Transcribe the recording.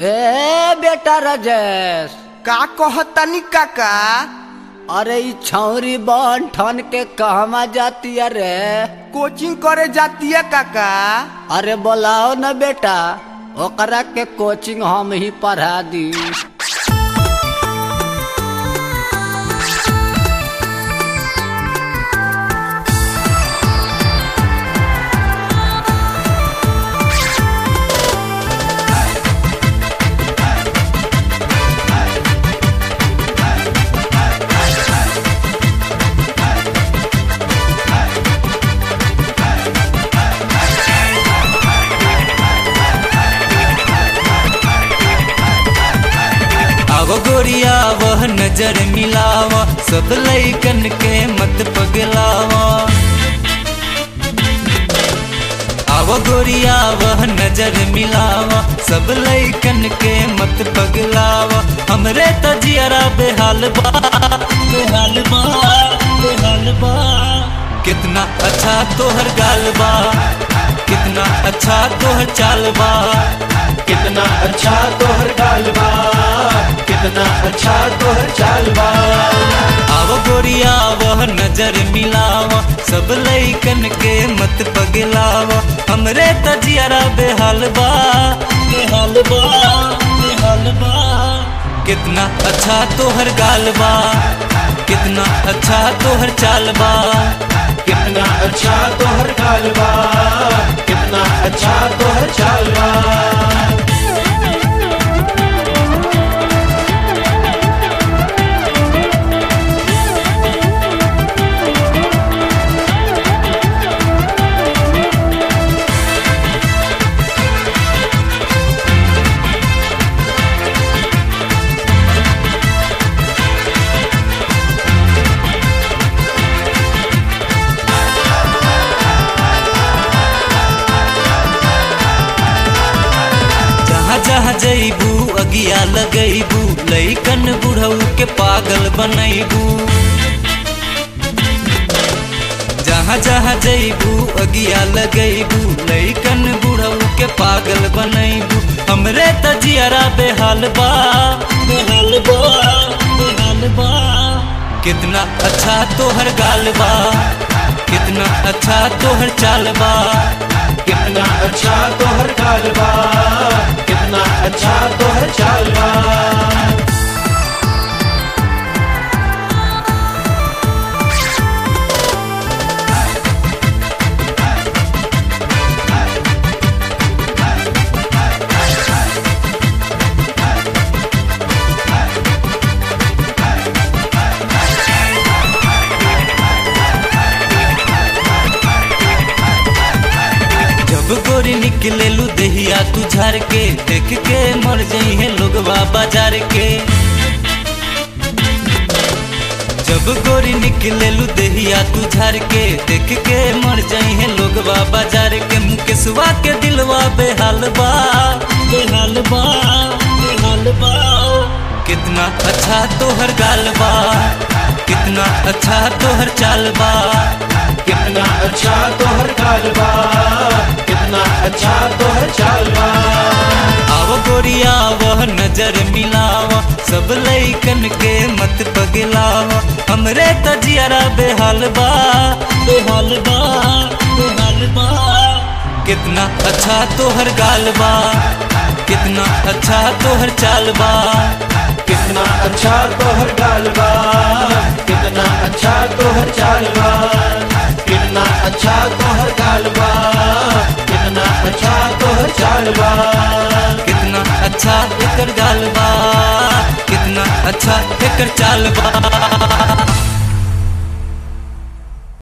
ए बेटा राजेश का कहतनी काका अरे ई छौरी बन ठन के कहवा जाती अरे कोचिंग करे जाती है काका अरे बोलाओ न बेटा ओकरा के कोचिंग हम ही पढ़ा दी आवो गोरिया वह नजर मिलावा सब लैकन के मत पगलावा आवो गोरिया वह नजर मिलावा सब लैकन के मत पगलावा हमरे तजियारा बेहाल बा बेहाल बा बेहाल बा कितना अच्छा तोहर गाल बा कितना अच्छा तोहर चाल बा कितना अच्छा तोहर गाल बा कितना अच्छा तोहर चाल बा आवो गोरिया वह नजर मिलावा सब लैकन के मत पगलावा हमरे तजियारा बेहाल बा बेहाल बा बेहाल बा कितना अच्छा तोहर गाल बा कितना अच्छा तोहर चाल बा कितना अच्छा तोहर गाल बा कितना अच्छा तोहर चाल बा जहाँ जहाँ जैबू अगिया लगैबू लैकन बुढ़ऊ के पागल बनैबू जहाँ जहाँ जैबू अगिया लगैबू लैकन बुढ़ऊ के पागल बनैबू हमरे तजियारा बेहाल बा बेहाल बा बेहाल बा कितना अच्छा तोहर गाल बा कितना अच्छा तोहर चाल बा कितना अच्छा तोहर गाल बा कितना अच्छा तोहर चाल बा जब गोरी निकले लू दहिया तू झार के देख के मर जाई है लोगवा बाजार के जब गोरी निकले लू दहिया तू झार के देख के मर जाई है लोगवा बाजार के मुकेशवा के दिलवा बेहाल बा बेहाल बा बेहाल बा कितना अच्छा तोहर गाल बा कितना अच्छा तोहर चाल बा कितना अच्छा तोहर गाल बा कितना अच्छा तोहर चाल बा आवो गोरिया वह नजर मिलावा सब लैकन के मत पगलावा हमरे तजियारा बेहाल बा बेहाल बा बेहाल बा कितना अच्छा तोहर गाल बा कितना अच्छा तोहर चाल बा कितना अच्छा तोहर गाल बा कितना अच्छा तोहर चाल बा कितना अच्छा तोहर गाल बा कितना अच्छा तोहर चाल बा कितना अच्छा एकर गाल बा कितना अच्छा एकर चाल बा